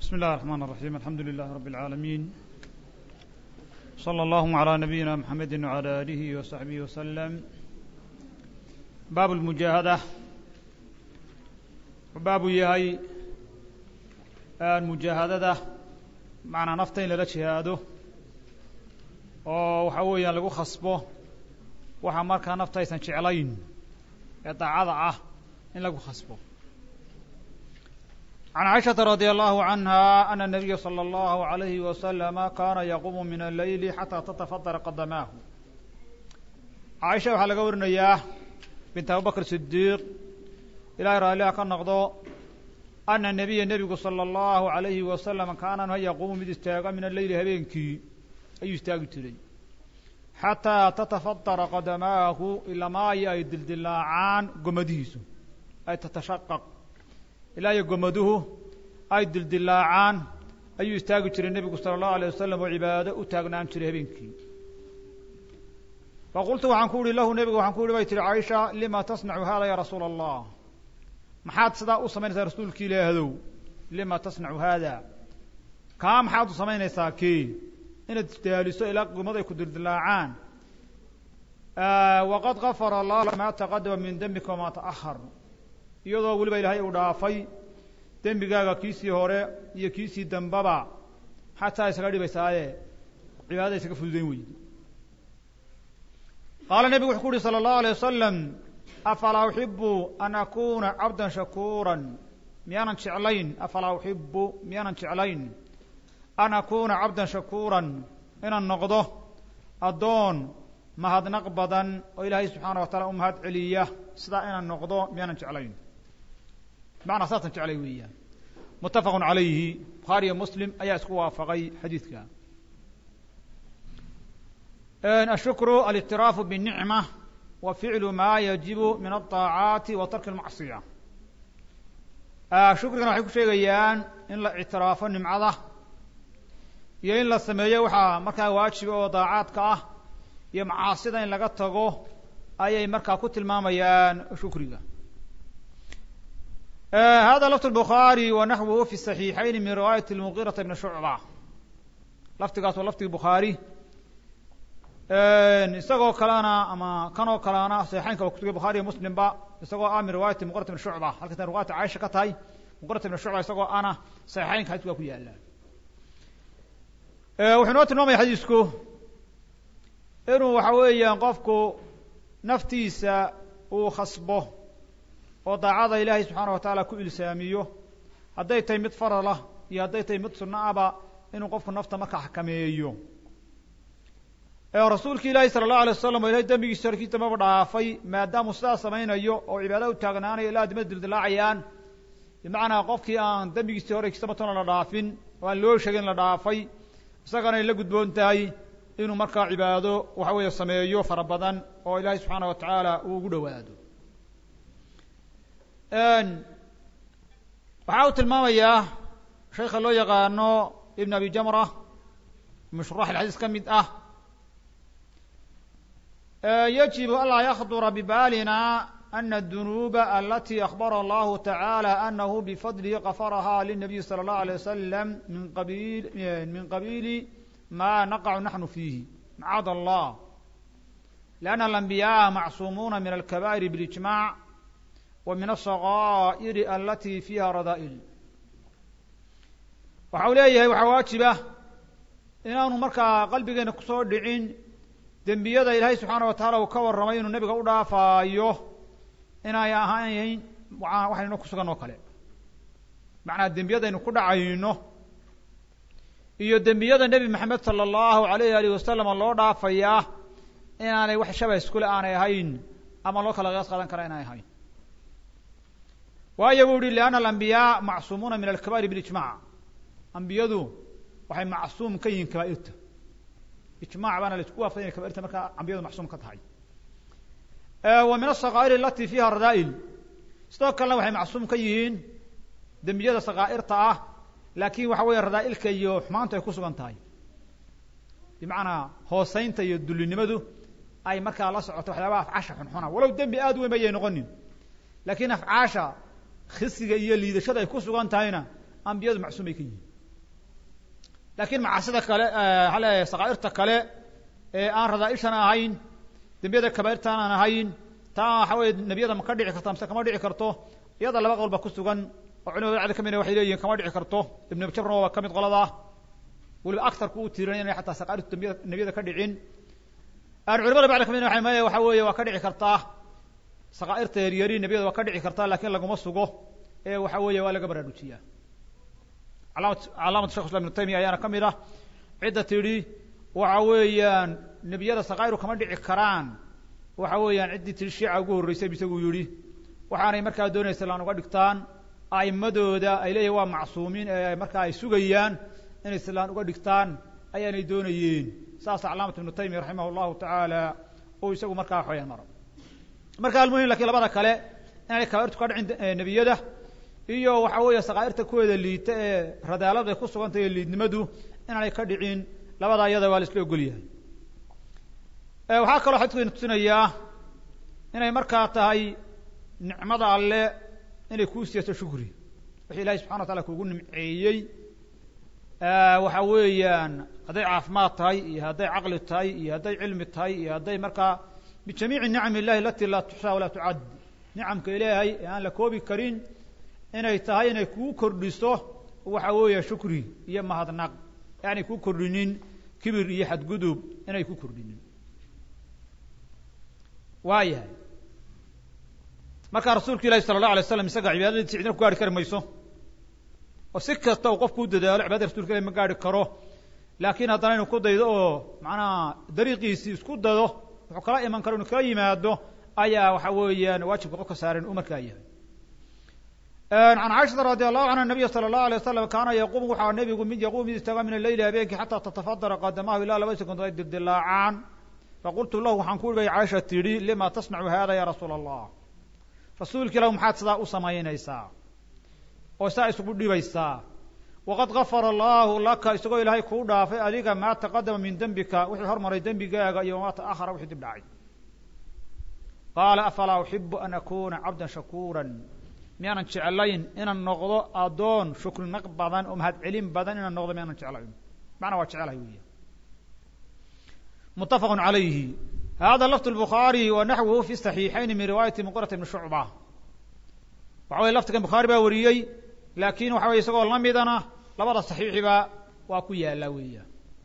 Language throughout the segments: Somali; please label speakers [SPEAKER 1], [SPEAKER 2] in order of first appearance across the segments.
[SPEAKER 1] بسم الله الرحمن الرحيم الحمد لله رب العالمين صلى الله على نبينا محمد وعلى آله وصحبه وسلم باب المجاهدة baabu yahay mujaahadada macnaa nafta in lala jihaado oo waxa weeyaan lagu khasbo waxa markaa nafta aysan jeclayn ee daacada ah in lagu khasbo عن عائشة رضي الله عنها أن النبي صلى الله عليه وسلم كان يقوم من الليل حتى تتفطر قدماه عائشة waxaa laga warinayaa bint abubakr صديq ilahay raalliha ka noqdo ana nebiya nebigu sala allahu alayhi wasalam kaana ha yaquumu mid istaaga min alleyli habeenkii ayuu istaagi jiray xataa tatafadara qadamaahu ilamaayo ay dildilaacaan gomadihiisu ay tatashaqaq ilaa iyo gomaduhu ay dildilaacaan ayuu istaagi jiray nebigu sala allahu alayh wasalam oo cibaado u taagnaan jiray habeenkii faqultu waxaan ku uhi lahu nebiga waxaan ku uhi bay tihi caaisha lima tasnacu hada ya rasuula allah maxaad sidaa u samaynaysaa rasuulki ilaahdow lima tasnacu haada kaa maxaad u samaynaysaa kii inaad isdaaliso ilaa gumad ay ku dildilaacaan waqad gafara allahu maa taqadama min dembika wamaa ta'ahar iyadoo weliba ilaahay uu dhaafay dembigaaga kiisii hore iyo kiisii dambaba xataa isaga dhibaysaaye cibaadada isaga fududayn weydi qaala nebigu wuxuu ku uhi salى اllahu alيه wasalam afalaa uxibu an akuna cabda shakuura miyaanan jeclayn afalaa uxibu miyaanan jeclayn an akuna cabdan shakuuran inaan noqdo addoon mahadnaq badan oo ilaahay subxaana wa taala u mahad celiya sidaa inaan noqdo miyaanan jeclayn macnaa saasaan jeclay weeyaan muttafaqu calayhi bukhaariyo muslim ayaa isku waafaqay xadiidka ashukru alitiraafu binicma wa ficlu ma yajibu min alطaacaati wa tarki اlmacصiya shukrigana waxay ku sheegayaan in la ictiraafo nimcada iyo in la sameeyo waxaa markaa waajiba oo daacaadka ah iyo macaasida in laga tago ayay markaa ku tilmaamayaan shukriga hada lafd الbukhaarي wa naxwuhu fi صaxiixayn min riwaayat اlmugiiraةa bni shucba lafdigaas waa lafdiga bukhaari isagoo kalena ama kanoo kalena saxiixaynka waa kutugay bukhariya muslimba isagoo ah min riwaayati muqrat bn shucba halkata riwaayata caaisha ka tahay muqrat bn shucba isagoo ana saxiixaynka xadisku waa ku yaala wuxuu inoo tilmaamaya xadiisku inuu waxa weeyaan qofku naftiisa uu khasbo oo daacada ilaahay subxaana wa tacaala ku ilsaamiyo hadday tahay mid faralah iyo hadday tahay mid sunno aba inuu qofku nafta marka xakameeyo rasuulki ilaahi sala allahu alay wasalam o ilahay dembigiisa horkiis dambaba dhaafay maadaamuu sidaas samaynayo oo cibaada u taagnaanayo ilaa adimada dildilaacayaan bimacnaa qofkii aan dembigiisii hore kisamatona la dhaafin oo aan loo sheegin la dhaafay isagana ay la gudboon tahay inuu markaa cibaado waxa weeye sameeyo fara badan oo ilaahay subxaana wa tacaala uu ugu dhowaado waxaa uu tilmaamayaa sheekha loo yaqaano ibn abi jamra mushurax alxadiis ka mid ah يجب ألا يخطر ببالنا أن الذنوب التي أخبر الله تعالى أنه بفضله غفرها للنبي صلى الله عليه وسلم من قبيل من قبيل ما نقع نحن فيه معاذ الله لأن الأنبياء معصومون من الكبائر بالإجماع ومن الصغائر التي فيها رذائل waxau leeyahay waxaa waajiba inaanu markaa qalbigeena kusoo dhicin dembiyada ilaahay subxaana wa tacaala uu ka warramay inuu nebiga u dhaafaayo inay ahayn waxaynu ku sugan oo kale macnaa dembiyadaynu ku dhacayno iyo dembiyada nebi maxamed sala allahu alayh alih wasalam loo dhaafayaa inaanay wax shaba iskule aanay ahayn ama loo kala qiyaas qaadan kara inay ahayn waayo buu yihi lianna alambiyaa macsuumuuna min alkabaa'ir bilijmac ambiyadu waxay macsuum ka yihiin kabaairta ijmac baana la isku waafaqay inay kabairta markaa ambiyadu macsuum ka tahay wa min asakaa'ir alati fiiha radaa'il sidoo kalena waxay macsuum ka yihiin dembiyada sakaa'irta ah laakin waxa weeye radaa'ilka iyo xumaantu ay ku sugan tahay bimacnaa hooseynta iyo dullinimadu ay markaa la socoto waxyaabaha afcaasha xunxuna walow dembi aad u weyn bayay noqonin laakiin afcaasha khisiga iyo liidashada ay ku sugan tahayna ambiyadu macsuumay ka yihiin laakiin macaasida kale waxaa leeyahay sakaa'irta kale ee aan radaaishana ahayn dembiyada kabaa'irtaan aan ahayn taa waxa weye nebiyada ma ka dhici karta mise kama dhici karto iyada laba qolba ku sugan oo culimada bacdi ka midna waxay leeyihin kama dhici karto ibnu abjabrna waa ka mid qoladaa weliba aktarku uu tiirinay inay xataa sakaa'irtu dambiya nebiyada ka dhicin culimada bacdi ka midna waxay maya waxa weeye waa ka dhici kartaa sakaa'irta yaryari nebiyada waa ka dhici kartaa laakiin laguma sugo ee waxa weeye waa laga baraarujiyaa alaamad calaamatu shekh islam ibnu taymiya ayaana ka mid ah cidda tidhi waxa weeyaan nebiyada sakaa'iru kama dhici karaan waxa weeyaan ciddii tidhi shiica ugu horreysay isaguu yidhi waxaanay markaa doonaysa laan uga dhigtaan a'immadooda ay leeyihin waa macsuumiin ee markaa ay sugayaan inay islaan uga dhigtaan ayaanay doonayeen saasa calaamat ibnu taymiya raximah llahu tacaala uu isagu markaa waxweyaan maro marka almuhim lakiin labada kale inaanay kabairtu ka dhicin nebiyada iyo waxa weeye sakaa'irta kuweeda liita ee radaalada ku sugantay ee liidnimadu inaanay ka dhicin labada iyada waa la isla ogol yahay waxaa kaloo xadidku ina tusinayaa inay markaa tahay nicmada alle inay kuu siiyato shukri wixii ilahay subxana wa taala kuugu nimceeyey waxa weeyaan hadday caafimaad tahay iyo hadday caqli tahay iyo hadday cilmi tahay iyo hadday markaa bijamiici nicam illahi alati laa tuxsaa walaa tucad nicamka ilaahay ee aan la koobi karin inay tahay inay kuu kordhiso waxa weeye shukri iyo mahadnaq aanay kuu kordhinin kibir iyo xadgudub inay ku kordhinin waa yahay markaa rasuulka ilahi sala allah alay slam isaga cibaadadiisa cidna ku gaari kari mayso oo si kasta uu qofku u dadaalo cibaadada rasulka ilahi ma gaari karo laakiin haddana inuu ku daydo oo macnaha dariiqiisii isku dado wuxuu kala iman karo inuu kala yimaado ayaa waxa weeyaan waajibka qofka saaran uu markaa yahay can caaishata radi allahu canha nabiya sala allahu alay wasalam kaana yaquum waxaa nebigu mid yaquum mid istaaga min aleyli habeenkii xataa tatafadara qadamahu ilaa laba sekundood ay dildilaacaan faqultu lahu waxaan ku igay caaisha tidhi lima tasnacu hada ya rasuula allah rasuulka ilahu maxaad sidaa u samaynaysaa oo saa isugu dhibaysaa waqad gafara allahu laka isagoo ilaahay kuu dhaafay adiga maa taqadama min dembika wixii hormaray dembigaaga iyo wamaa ta'ahara wixii dib dhacay qaala afalaa uxibu an akuna cabdan shakuura miyaanan jeclayn inaan noqdo addoon shukrinaq badan oo mahadcelin badan inaan noqdo miyaanan jeclayn macnaa waa jecelahay weya mutafaq عalayhi hada lafd الbukhaarي wa naxwuhu fi صaxiixayn min riwaayati muqirata ibni shucba waxa weye lafdigan bukhaari baa wariyey laakin waxa weye isagoo lamidana labada صaxiixiba waa ku yaala weya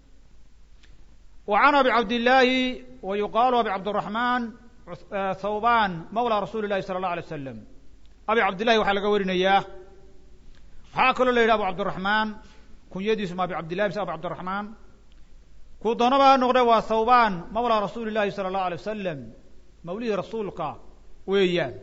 [SPEAKER 1] wa can abi cabdillaahi wa yuqaalu abi cabdالرaحman thawban mawla rasuuli الlahi salى الlaه alيه waslam abi cabdillahi waxaa laga warinayaa waxaa kaloo la yidhi abu cabdالرaحman kunyadiisu ma abi cabdillahi mise abu cabdالرaحman kuu doonaba ha noqde waa thawban mawla rasuuli llahi sala allahu alay wasalam mawlihii rasuulka weeyaan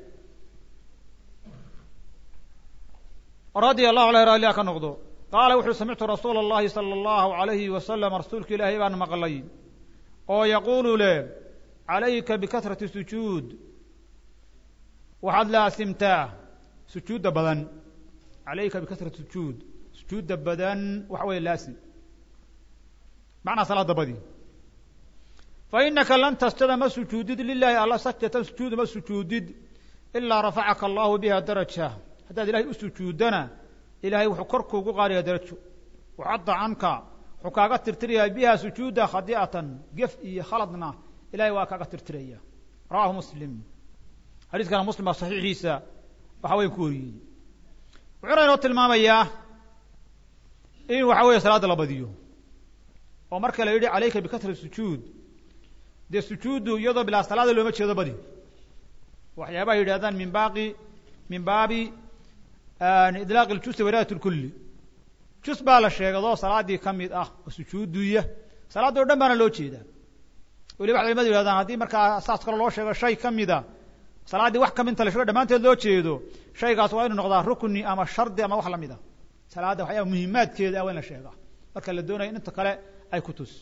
[SPEAKER 1] radia allahu aleh raalliha ka noqdo qaala wuxuu samictu rasuula اllahi sala allahu alayhi wasalam rasuulka ilaahay baan maqlay oo yaquulu leh calayka bikahrati sujuud waxaad laasimtaa sujuudda badan calayka bikahrati sujuud sujuudda badan waxa weeye laasim macnaa salaada badi fa inaka lan tasjada ma sujuudid lilahi alla sajdatan sujuuda ma sujuudid ilaa rafacaka allahu biha daraja haddaad ilahay u sujuuddana ilahay wuxuu kor kuugu qaadaya darajo waxadda canka wuxuu kaaga tirtirayaa biha sujuuda khadi'atan gef iyo khaladna ilahay waa kaaga tirtiraya rawahu muslim xadiiskana muslim baa saxiixiisa waxa weya ku wariyey wuxuuna inoo tilmaamayaa in waxa weeye salaadda la badiyo oo marka la yidhi calayka bikasra sujuud dee sujuuddu iyadoo bilaa salaada looma jeedo badi waxyaabaha yidhahdaan min baaqi min baabi idlaaq iljusi wiraayat lkulli jus baa la sheegado salaaddii ka mid ah oo sujuuduya salaadda o dhan baana loo jeedaa weliba waxay culimadu yihahdaan haddii markaa saas kale loo sheego shay ka mida salaaddii wax kaminta la sheego dhammaanteed loo jeedo shaygaas waa inu noqdaa rukni ama shardi ama wax lamid a salaadda waxyaaba muhimaadkeeda ah waa in la sheegaa marka la doonaya in inta kale ay ku tus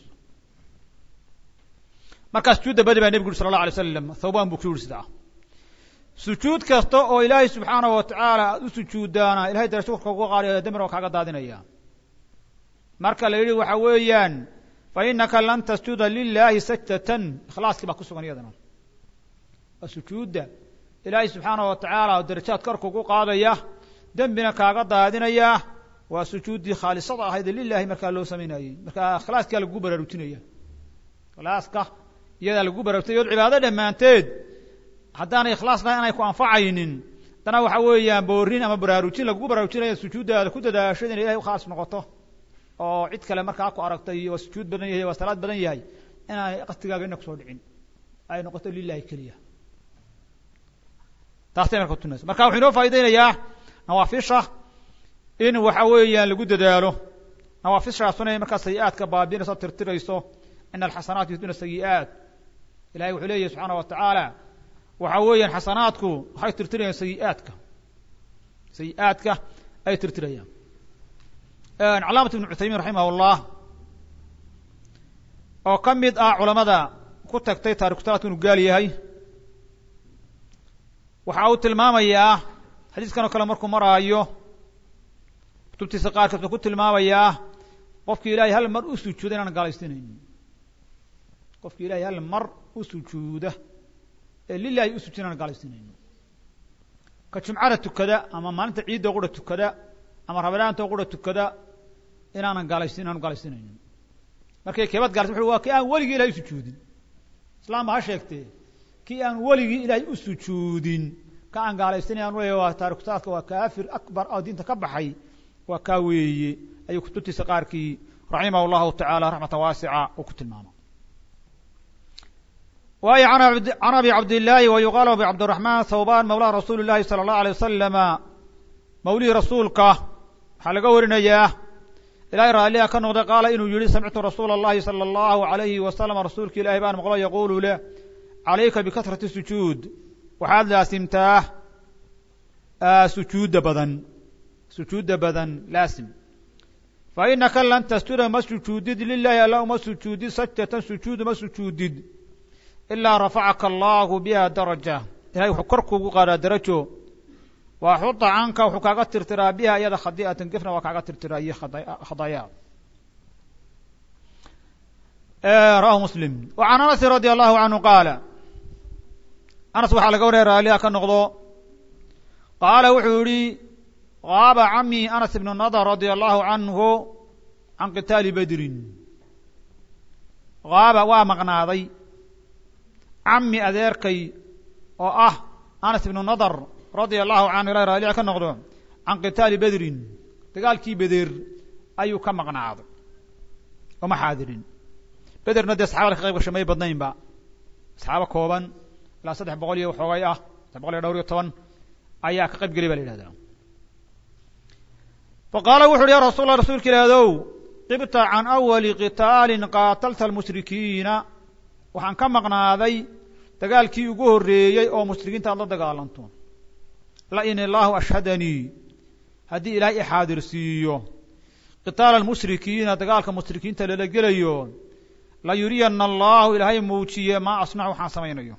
[SPEAKER 1] markaa sujuudda badi baa nebigu uri sala allah alay slam thawban buu ku yuri sidaa sujuud kasta oo ilaahay subxaanahu watacaala aada u sujuudaana ilahay darajo korka uga qaadaya dembina waa kaaga daadinaya marka la yidhi waxa weeyaan fa inaka lan tasjuda lilahi sajdatan ikhlaaskii baa ku sugan iyadana waa sujuudda ilaahay subxaanahu watacaala darajaad korka ugu qaadaya dembina kaaga daadinaya waa sujuuddii khaalisada ahayd ee lilahi markaa loo samaynayey markaa ikhlaaskaa lagu baraarujinaya ikhlaaska iyadaa lagu baraarujinaya od cibaado dhammaanteed haddaanay ikhlaas lahayn aanay ku anfacaynin haddana waxa weeyaan boorin ama baraarujin lagugu baraarujinaya sujuuddaada ku dadaashada inay ilahay u khaas noqoto oo cid kale markaa ku aragtay waa sujuud badan yahay waa salaad badan yahay inaanay qastigaaga ina kusoo dhicin ay noqoto lilahi keliya taasay marka kutunaysa marka wuxuu inoo faa'idaynayaa nawaafisha in waxa weeyaan lagu dadaalo nawaafishaasuna inay markaa sayi-aadka baabiinayso tirtirayso ina alxasanaat yuhduna sayi-aat ilahay wuxuu leeyahy subxaana wa tacaala waxa weeyaan xasanaadku waxay tirtirayaan sayi-aadka sayi-aadka ay tirtirayaan calaamat ibnu cuthaymiin raximah llah oo ka mid ah culamada ku tagtay taarikusalaadku inuu gaal yahay waxa uu tilmaamayaa xadiiskan oo kale markuu maraayo kutubtiisa qaarkeed wuxuu ku tilmaamayaa qofkii ilahay hal mar u sujuuda inaan gaalaysinaynin qofkii ilahay hal mar u sujuuda ee lilahi u sujuuda inaan gaalaysinaynin ka jumcada tukada ama maalinta ciidda qura tukada ama rabadaanta qura tukada inaanan gaalaysin inaanu gaalaysinaynin markay keebad gaalaysin wuxu waa kii aan weligii ilahay u sujuudin islaamba ha sheegtee kii aan weligii ilaahay u sujuudin ka aan gaalaysinay aan leeya waa taarikusaadka waa kaafir akbar oo diinta ka baxay waa kaa weeye ayuu kutubtiisa qaarkii raximah llahu tacaala raxmatan waasica uu ku tilmaama waayo can abi cabdillaahi wa yuqaalu abi cabdiraxmaan thawban mawlaa rasuuli llahi sala allahu alay wasalama mawlihii rasuulka waxaa laga warinayaa ilahay raalliha ka noqday qaala inuu yihi samictu rasuula اllahi salى allahu alayhi wasalam rasuulka ilahi baan maqlo yaqulu leh calayka bikatrati sujuud waxaad laasimtaa sujuudda badan sujuudda badan laasim fa inaka lan tasjuda ma sujuudid lilahi alla uma sujuudid sajdatan sujuud uma sujuudid ilaa rafacaka allahu biha daraja ilahay wuxuu kor kuugu qaadaa darajo waa xuda canka wuxuu kaaga tirtiraa biha iyada khadi'atan gefna waa kaaga tirtiraa iyo khadaya rawahu muslim wa can anasin radi allahu canhu qaala anas waxaa laga waraya raaliha ka noqdo qaala wuxuu yihi qaaba cami anas ibnu nadr radia allahu canhu can qitaali bedrin qaaba waa maqnaaday cami adeerkay oo ah anas ibnu nadr radia allahu canhu ilahi raaliha ka noqdo can qitaali bedrin dagaalkii beder ayuu ka maqnaaday oma xaadirin bederna dee saxabada ka qayb gashay may badnaynba saxaabo kooban ilaa saddex boqol iyo waxoogay ah saddex boqol iyo dhowr iyo toban ayaa ka qayb gelay ba la yidhahdaa fa qaala wuxu uhi ya rasul allah rasuulka ilaadow qibta can awali qitaalin qaatalta almushrikiina waxaan ka maqnaaday dagaalkii ugu horreeyey oo mushrikiinta aad la dagaalanto la in illaahu ashhadanii haddii ilaahay ixaadirsiiyo qitaala almushrikiina dagaalka mushrikiinta lala gelayo la yuriyana allahu ilaahay muujiye maa asnacu waxaan samaynayo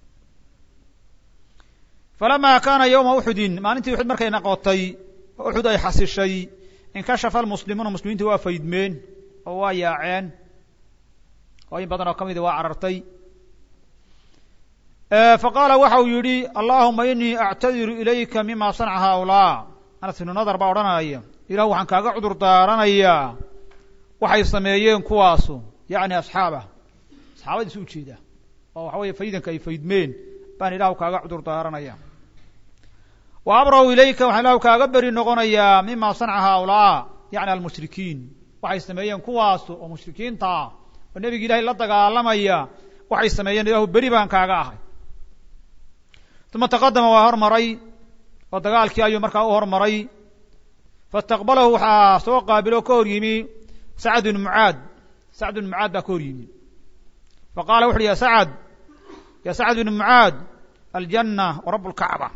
[SPEAKER 1] falamaa kaana yowma uxudin maalintii uxud markay noqotay oo uxud ay xasishay inkashafa almuslimuuna muslimiinta waa faydmeen oo waa yaaceen oo in badan oo ka midi waa carartay faqaala waxa uu yidhi allahuma inii actadiru ilayka mima sanaca haaulaa anas ibnu nadar baa odhanaya ilahu waxaan kaaga cudur daaranayaa waxay sameeyeen kuwaasu yacni asxaabah asxaabadiisu ujeeda oo waxa weeye faydanka ay faydmeen baan ilahu kaaga cudur daaranaya wa abra'u ilayka waxaan ilahu kaaga beri noqonayaa mima sanaca haaulaa yacni almushrikiin waxay sameeyeen kuwaasu oo mushrikiinta ah oo nebigi ilahay la dagaalamaya waxay sameeyeen ilahu beri baan kaaga ahay uma taqadama waa hormaray oo dagaalkii ayuu markaa u hormaray faistaqbalahu waxaa soo qaabiloo ka hor yimi sacd bn mucaad sacd bn mucaad baa ka hor yimi faqala wuxu uhi ya sacad ya sacd bn mucaad aljanna wa rab اlkacba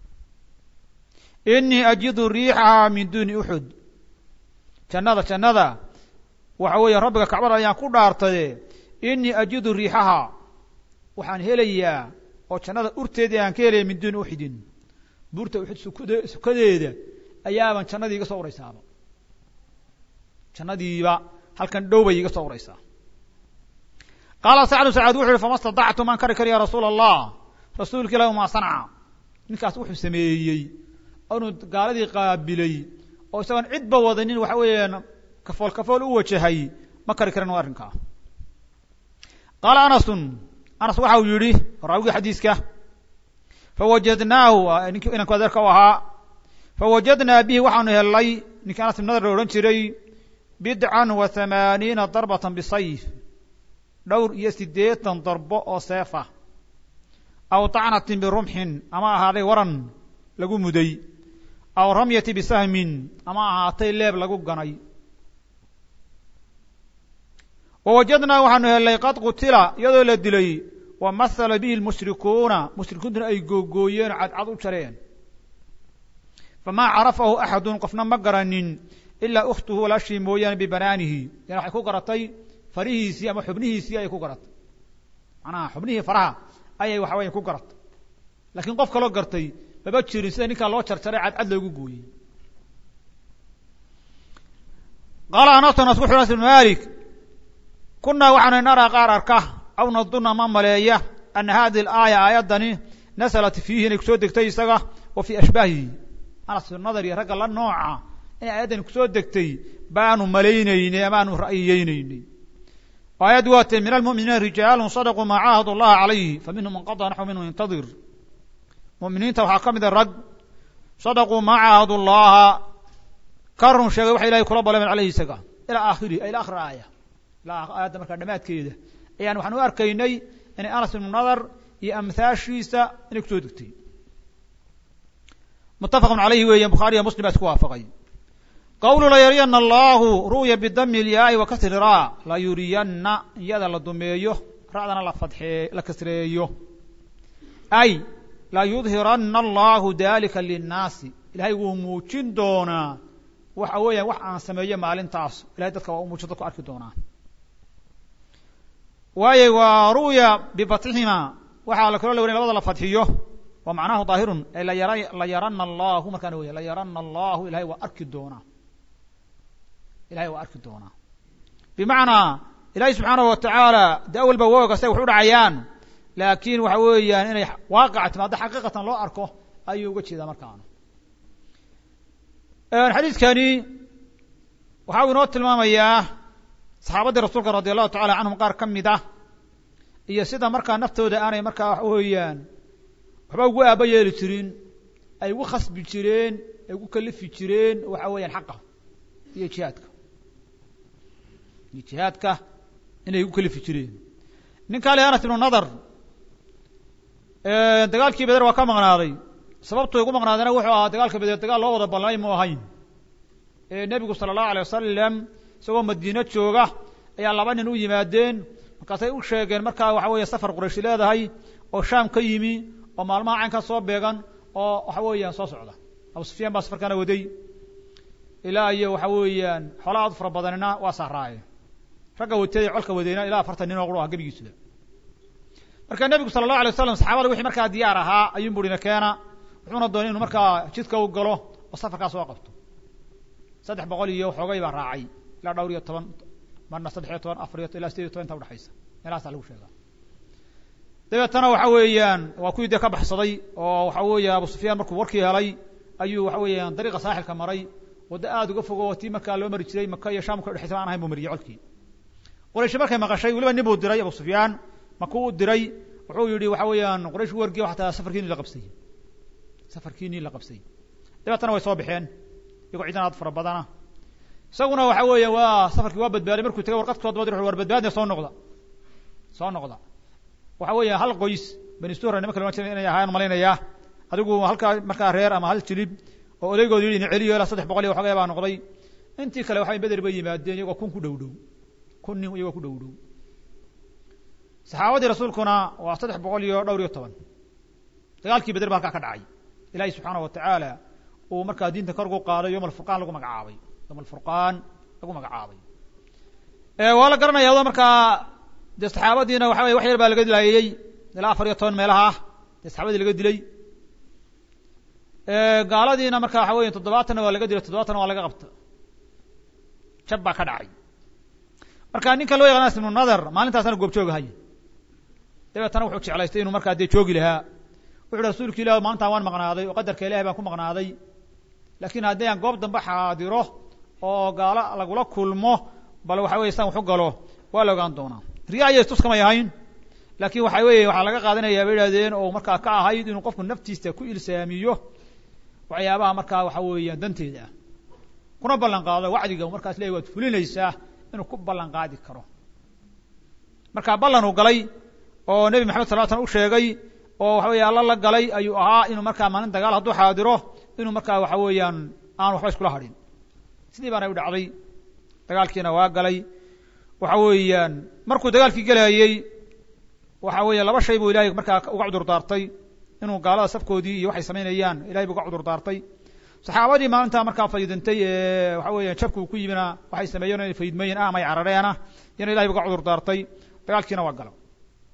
[SPEAKER 1] inii ajidu riixaha min duni uxud jannada jannada waxa weeye rabbiga kacbada ayaan ku dhaartaye inii ajidu riixaha waxaan helayaa oo jannada urteedii aan ka helaya min duuni uxidin buurta uxud sukd sukadeeda ayaaban jannadii iga soo uraysaaba jannadiiba halkan dhow bay iga soo uraysaa qaala sacdu sacad wuxu uhi fama stadactu maan kari kari ya rasuula allah rasuulka ilahi maa sanca ninkaas wuxuu sameeyey inuu gaaladii qaabilay oo isagoon cidba wadanin waxa weeyaan kafool kafool u wajahay ma kari karan arrinkaa qaala anasun anas waxa uu yidhi raawigii xadiiska fawajadnaahu ninkii inanku adeerka u ahaa fawajadnaa bihi waxaanu helnay ninkii anas ibn nadar la odhan jiray bidcan wa hamaaniina darbatan bisayf dhowr iyo siddeetan darbo oo seefa aw tacnatin birumxin ama ahaaday waran lagu muday aw ramyati bisahmin ama ahaatay leeb lagu ganay wawajadnaa waxaanu helnay qad qutila iyadoo la dilay wa mahala bihi lmushrikuuna mushrikiintuna ay googooyeen oo cadcad u jareen famaa carafahu axadun qofna ma garanin ilaa ukhtuhu walaashii mooyaane bibanaanihi yani waxay ku garatay farihiisii ama xubnihiisii ayay ku garatay macnaha xubnihii faraha ayay waxa weya ku garatay laakiin qof kaloo gartay maba jirin sida ninkaa loo jarjaray cadcad loogu gooyey qaala anas anas wuxu anas ibn malik kunaa waxaanu naraa qaar arka aw naduna ma maleeya ana hadihi alaaya aayaddani nasalat fiihi inay kusoo degtay isaga wa fii ashbaahihi anas nadar iyo ragga la nooca inay aayaddani kusoo degtay baanu malaynaynay amaanu ra'yiyeynaynay aayaddu waa tee min almu'miniina rijaalun sadaquu maa caahadu allaha calayhi faminhum man qadaa naxw minhu yantadir mu'miniinta waxaa ka mida rag sadaquu maa caahadu llaha ka run sheegay waxa ilahay kula ballameen caleyhi isaga ilaa aakhirihi ila akhir aaya ilaa aayadda markaa dhammaadkeeda ayaan waxaan u arkaynay inay anas ibnu nadar iyo amhaashiisa inay kusoo degtay muttafaqun calayhi weeyan bukhaariya muslim baa isku waafaqay qawlu layuriyana allahu ru'ya bidami ilyaai wa kasri ra layuriyanna iyada la dumeeyo ra'dana la fadxee la kasreeyo ay layudhiranna allahu dalika linnaasi ilahay wuu muujin doonaa waxa weeyaan wax aan sameeyo maalintaas ilahay dadka waa u muujin dadku arki doonaa waayo waa ru'ya bifatxihima waxaa la kaloo la wariya labada la fadxiyo wa macnahu daahirun ay layara layarana allahu markaana weya layarana allahu ilahay waa arki doonaa ilahay waa arki doonaa bimacnaa ilahay subxaanahu watacaala de awalba wooga say wax u dhacayaan laakiin waxa weeyaan inay waaqaca timaado xaqiiqatan loo arko ayuu uga jeedaa markaana xadiidkani waxa uu inoo tilmaamayaa saxaabaddii rasuulka radi allahu tacala canhum qaar ka mid ah iyo sida markaa naftooda aanay markaa waxa weeyaan waxba ugu aaba yeeli jirin ay ugu khasbi jireen ay ugu kalifi jireen waxa weeyaan xaqa iyo jihaadka iyo jihaadka inay ugu kalifi jireen ninkaa le anas ibnu nadar dagaalkii beder waa ka maqnaaday sababtu ugu maqnaadayna wuxuu ahaa dagaalka beder dagaal loo wada ballamay mu ahayn ee nebigu sala allahu alay wasalam isagoo madiino jooga ayaa laba nin u yimaadeen markaasay u sheegeen markaa waxa weeye safar qurayshi leedahay oo shaam ka yimi oo maalmaha caynkaa soo beegan oo waxa weeyaan soo socda abu sufyaan baa safarkaana waday ilaa iyo waxa weeyaan xoolaa aad fara badanina waa saaraaye ragga watay colka wadayna ilaa afartan nin oo qura ah gebigiisuda marka nebigu sala allahu alay wasalam saxaabada wixii markaa diyaar ahaa ayuun burina keena wuxuuna doonay inuu markaa jidka u galo oo safarkaa soo qabto saddex boqol iyo xoogay baa raacay ilaa dhowr iyo toban marna saddex iyo toban afar iyo ilaa sideed iyo toban inta udhexaysa meelahaasaa lagu sheegaa dabeetana waxa weeyaan waa kuwii dee ka baxsaday oo waxa weeye abu sufyaan markuu warkii helay ayuu waxa weeyaan dariiqa saaxilka maray waddo aada uga fogo tii markaa loo mari jiray maka iyo shaamka udhexaysa aan ahayn buu mariyey colkii qurayshi markay maqashay weliba nin buu diray abu sufyaan makuu u diray wuxuu yihi waxa weeyaan quraysh wargiy xataa safarkiini la qabsay safarkiinii la qabsay dabeetana way soo baxeen iyagoo ciidan aad fara badana isaguna waxa weeya waa safarkii waa badbaaday markuu tagay warqad kusoo dabadi war badbaadna soo noqda soo noqda waxa weeya hal qoys bani suhra nimanka loodhan jiray inay ahaan malaynayaa adigu halkaa markaa reer ama hal jilib oo odaygood yidhi ina celiyo ilaa saddex boqol iyo waxoogay baa noqday intii kale waxay beder bay yimaadeen iyagoo kun ku dhow dhow kun nin iyagoo ku dhow dhow saxaabadii rasuulkuna waa saddex boqol iyo dhowr iyo toban dagaalkii beder ba halkaa ka dhacay ilaahay subxaana wa tacaala uu markaa diinta kor ugu qaaday yowma alfurqaan lagu magacaabay yowma alfurqaan lagu magacaabay waa la garanaya adoo markaa dee saxaabadiina waxa weye wax yar baa laga dilaayey ilaa afar iyo toban meelaha ah dee saxaabadii laga dilay gaaladiina marka waxa weya toddobaatanna waa laga dilay toddobatanna waa laga qabta jab baa ka dhacay marka ninka loo yaqaan anas ibnu nadar maalintaasana goobjoogahay dabeetana wuxuu jeclaystay inuu markaa dee joogi lahaa wuxu uhi rasuulka ilah maalintaan waan maqnaaday oo qadarka ilahay baan ku maqnaaday laakiin haddii aan goob dambe xaadiro oo gaalo lagula kulmo bal waxa weye san waxu galo waa la ogaan doonaa riya iyo istuskamay ahayn laakiin waxa weeye waxaa laga qaadanaya bay idhahdeen oo markaa ka ahayd inuu qofku naftiisa ku ilsaamiyo waxyaabaha markaa waxa weeyaan danteeda ah kuna ballan qaado wacdiga markaas leeyahy waad fulinaysaa inuu ku ballan qaadi karo marka ballan uu galay oo nebi maxamed sal slam u sheegay oo waxa weeye alla la galay ayuu ahaa inuu markaa maalin dagaal hadduu xaadiro inuu markaa waxa weeyaan aan waxba iskula hadhin sidii baana u dhacday dagaalkiina waa galay waxa weeyaan markuu dagaalkii gelayey waxa weeye laba shay buu ilahay markaa uga cudur daartay inuu gaalada safkoodii iyo waxay samaynayaan ilahay buu uga cudur daartay saxaabadii maalintaa markaa faydintay ee waxa weeya jabku ku yimina waxay sameeyeen inay faydmeyen ah amay carareena iyana ilahay bu uga cudur daartay dagaalkiina waa gala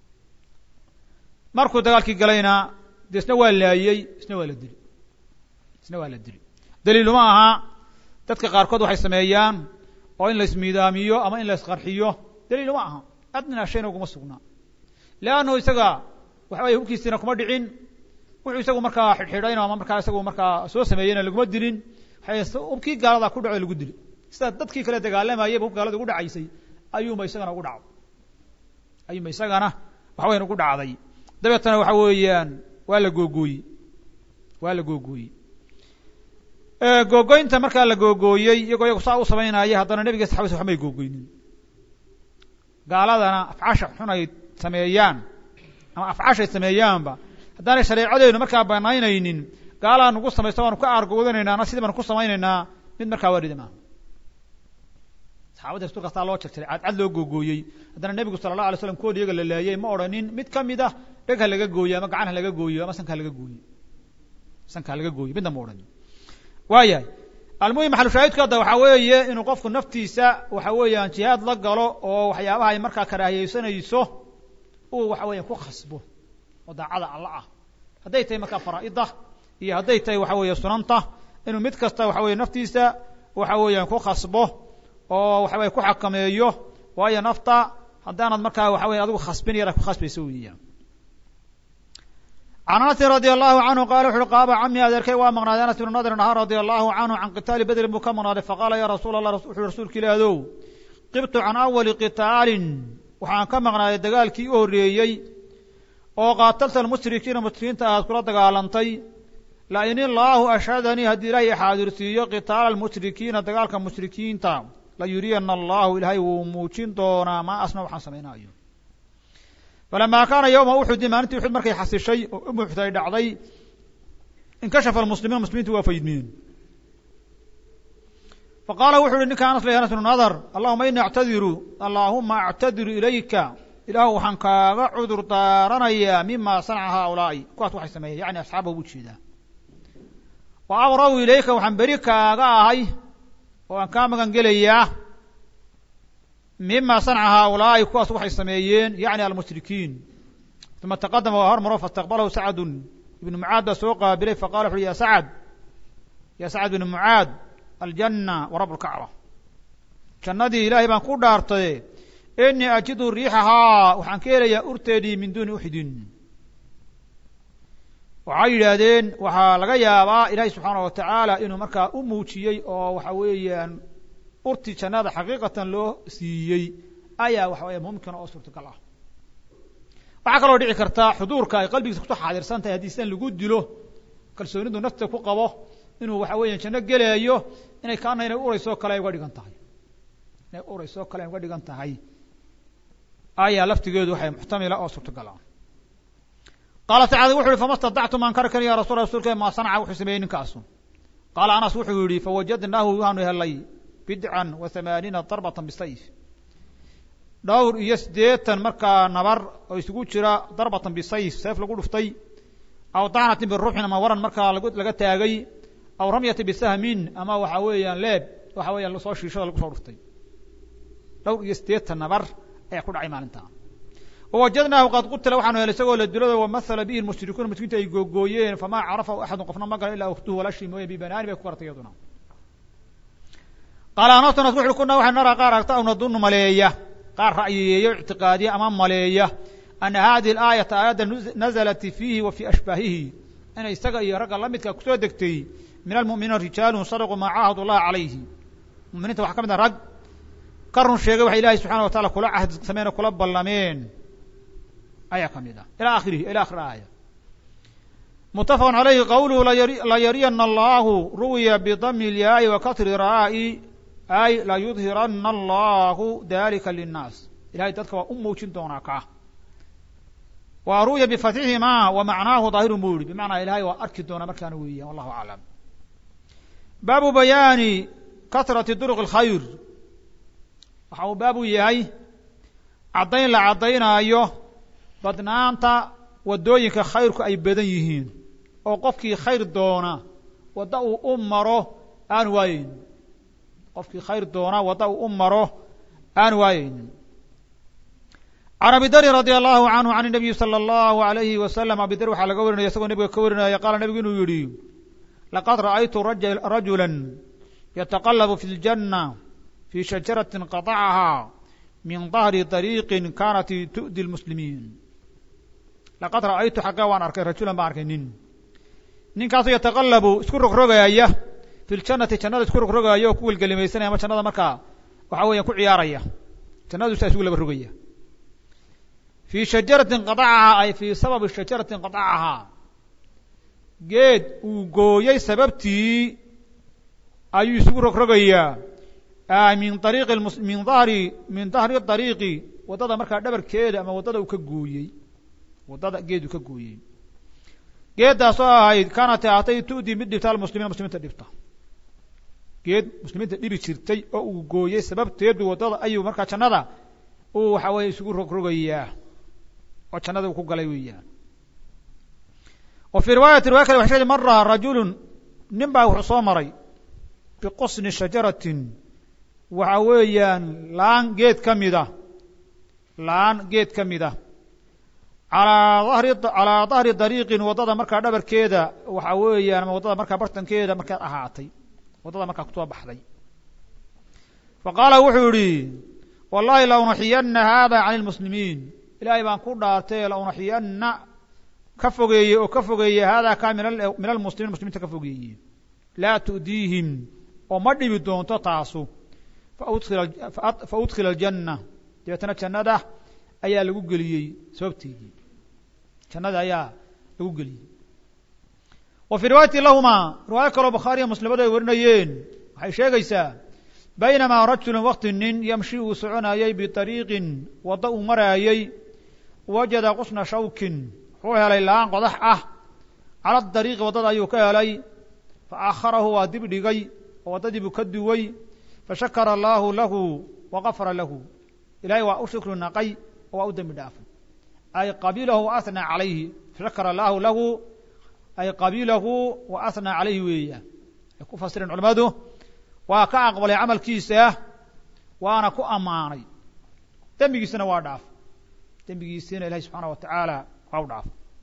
[SPEAKER 1] markuu dagaalkii galayna de isna waa laayey isna waa la dili isna waa la dili daliiluma aha dadka qaarkood waxay sameeyaan oo in la ismiidaamiyo ama in la isqarxiyo daliiluma aha adnaa shayna uguma sugnaa leannu isaga waxa weye hubkiisiina kuma dhicin wuxuu isagu markaa xidhxidhayno ama markaa isagu markaa soo sameeyeyna laguma dilin hubkii gaalada ku dhaco lagu dili sidaa dadkii kale dagaalamayayba hub gaalada ugu dhacaysay ayuunba isagana ugu dhacday ayuunba isagana waxa weyan ugu dhacday dabeetana waxa weeyaan waa la googooyey waa la googooyey googooynta markaa la googooyey iyagoo iyagu saa u samaynaya haddana nebiga saxabadiisa waxmay googooynin gaaladana afcasha xun ay sameeyaan ama afcashay sameeyaanba haddaanay shareecadeynu markaa banaynaynin gaalaa nagu samaysto waanu ka aargoodanayna ana sidii baanu ku samaynaynaa mid markaa waarida maaha saxabadii rasuulka saa loo jarjaray cadcad loo googooyey haddana nebigu sala allah alay slam kood iyaga la laayay ma odhanin mid ka mid ah dheg ha laga gooyo ama gacan ha laga gooyo ama sanka ha laga gooyo sanka ha laga gooyo midna ma odhanin waayahay almuhim maxalushaahidku hadda waxaa weeye inuu qofku naftiisa waxa weeyaan jihaad la galo oo waxyaabaha ay markaa karaahiyeysanayso uu waxa weeyaan ku khasbo oo daacada alla ah hadday tahay markaa faraa'ida iyo hadday tahay waxa weeye sunanta inuu mid kasta waxa weye naftiisa waxa weeyaan ku khasbo oo waxa weye ku xakameeyo waayo nafta haddaanad markaa waxa weye adigu khasbin yara ku khasbayso weeyaan can anasin radi allahu canhu qala wuxu uhi qaaba cami adeerkay waa maqnaaday anas ibnu nadrin ahaa radia allahu canhu can qitaali bedrin buu ka maqnaaday faqaala ya rasuul allah wuxu uhi rasuulka ilaadow qibtu can awali qitaalin waxaan ka maqnaaday dagaalkii u horreeyey oo qaatalta almushrikiina mushrikiinta aad kula dagaalantay la in illaahu ashhadanii haddii ilaahay xaadirsiiyo qitaala almushrikiina dagaalka mushrikiinta la yuriyana allahu ilaahay wuu muujin doonaa maa asna waxaan samaynayo falamaa kaana yowma uxudi maalintii uxud markay xasishay oo um uxud ay dhacday inkashafa almuslimiin muslimiintu waa faydmeen faqaala wuxu uhi ninka anas leh anas bnu nadar allahuma ini actadiru allaahuma actadiru ilayka ilaahu waxaan kaaga cudur daaranayaa mima sanaca haaulaa'i kuwaas waxay sameeyeen yani asxaaba ugu jeedaa wa abra'u ilayka waxaan beri kaaga ahay oo aan kaa magan gelayaa mima sanaca haaulaa'i kuwaas waxay sameeyeen yani almushrikiin uma taqadama waa hormaro faاstaqbalahu sacdun ibnu mucaad baa soo qaabilay faqala wuxu uhi ya sacad ya sacad ibnu mucaad aljanna wa rab lkacba jannadii ilaahay baan ku dhaartaye inii ajidu riixahaa waxaan ka helayaa urteedii min duuni uxdin waxay yidhaahdeen waxaa laga yaabaa ilaahay subxaana wa tacaala inuu markaa u muujiyey oo waxa weeyaan urti jannada xaqiiqatan loo siiyey ayaa waxa weya mumkina oo suurtagal ah waxaa kaloo dhici karta xuduurka ay qalbigiisa kusoo xaadirsan tahay haddii sidan lagu dilo kalsoonidu nafta ku qabo inuu waxa weeya janno gelaayo inay kaana inay urayso kale ay uga dhigan tahay inay urayso kale ay uga dhigan tahay ayaa laftigeedu waxay muxtamila oo suurtagal ah qaala sacad wuxu uhi fama stadactum aan kari karin ya rasul rasulka maa sanaca wuxuu sameeyey ninkaasu qaala anas wuxuu yihi fawajadnaahu waanu helay bidcan wa hamaaniina darbatan bisayf dhowr iyo siddeetan markaa nabar oo isugu jira darbatan bisayf sayf lagu dhuftay aw dacnatin biruuxin ama waran markaa laga taagay aw ramyati bisahmin ama waxa weeyaan leeb waxa weeyaan lasoo shiishada lagu soo dhuftay dhowr iyo siddeetan nabar ayaa ku dhacay maalintaa wawajadnaahu qad qutila waxaanu helay isagoo la dilado wamathala bihi mushrikuuna mushrikiinta ay googooyeen famaa carafahu axadun qofna ma garan ilaa ukhtuhu walashii mooye bibanaani bay ku garatay iyaduna qaala anasu nas wuxu kunaa waxay naraa qaar aragta aw nadunu maleeya qaar ra'yiyeeya o ictiqaadiya ama maleeya ana hadihi alaayata aayadda nazalat fiihi wa fii ashbaahihi inay isaga iyo ragga la midka kusoo degtay min almu'miniina rijaalun sadaquu maa caahadu llaha calayhi muminiinta waxaa ka mid ah rag ka run sheegay waxay ilahay subxana wa taala kula cahd sameen oo kula ballameen ayaa ka mid ah ila akhirihi ila akhir aaya mutafaqun calayhi qawluhu layariyana allahu ruwiya bidami اlyaai wa kasri raa'i ay layudhirana allahu dalika linnaas ilahay dadka waa u muujin doonaa kaa wa ru'ya bifatxihima wa macnaahu daahirun buu yihi bimacnaa ilahay waa arki doonaa markaana weeyaan wallahu aclam baabu bayaani kasrati duruq اlkhayr waxa uu baab u yahay caddayn la caddaynaayo badnaanta waddooyinka khayrku ay badan yihiin oo qofkii khayr doona wadda uu u maro aan waayeynin qofkii khayr doona wadda uu u maro aan waayeynin can abi darin radi allahu canhu can nabiyi salى allahu alayhi wasalam abi dar waxaa laga warinaya isagoo nebiga ka warinaya qaala nebigu inuu yidhi laqad ra'aytu rajula yataqalabu fi اljanna fi shajarati qadacaha min dahri dariiqi kanat tu'di lmuslimiin laqad ra'aytu xagga waan arkay rajulan baan arkay nin ninkaasoo yataqalabu isku rogrogaaya fi ljannati jannada isku rogrogaaya oo ku welgelimaysanaya ama jannada markaa waxa weeyaan ku ciyaaraya jannadu saa isugu laba rogaya fii shajaratin qadacahaa ay fii sababi shajaratin qadacahaa geed uu gooyey sababtii ayuu isugu rogrogayaa min ariiqi min dahri min dahri dariiqi waddada markaa dhabarkeeda ama waddada uu ka gooyey waddada geed uu ka gooyey geeddaasoo ahayd kaanat aatay tu'dii mid dhibta almuslimiina muslimiinta dhibta geed muslimiinta dhibi jirtay oo uu gooyey sababteedu waddada ayuu markaa jannada uu waxa weeye isugu rogrogayaa oo jannada uu ku galay weeyaan wa fii riwaayati riwaya kale waxay sheegtay mara rajulun nin baa wuxuu soo maray biqusni shajaratin waxa weeyaan laan geed ka mid ah laan geed ka mid ah alaa dahri calaa dahri dariiqin waddada markaa dhabarkeeda waxa weeyaan ama waddada markaa bartankeeda markaad ahaatay waddada markaa kusoo baxday fa qaala wuxuu yihi wallahi la unaxiyana hada can lmuslimiin ilaahay baan ku dhaartay la unaxiyana ka fogeeye oo ka fogeeye hada ka min almuslimiin muslimiinta ka fogeeye laa tu'diihim oo ma dhibi doonto taasu fa udkhila aljanna dabeetana jannada ayaa lagu geliyey sababteedii jannada ayaa lagu geliyey wa fii riwaayati lahumaa riwaayo kaloo bukhaariya muslimadu ay warinayeen waxay sheegaysaa baynamaa rajulun wakti nin yamshi uu soconayey biطariiqin waddo uu maraayey wajada qusna shawkin wuxuu helay laan qodax ah cala dariiqi waddada ayuu ka helay fa akharahu waa dib dhigay oo waddadii buu ka duway fashakara allaahu lahu wa gafara lahu ilahay waa u shukri naqay oo waa u dembi dhaafay ay qabilahu wa asnaa calayhi fashakara allaahu lahu ay qabilahu wa asnaa calayhi weeya ay ku fasireen culimmadu waa ka aqbalay camalkiisa waana ku ammaanay dembigiisana waa dhaaf dembigiisina ilahay subxaana wa tacaala waa u dhaaf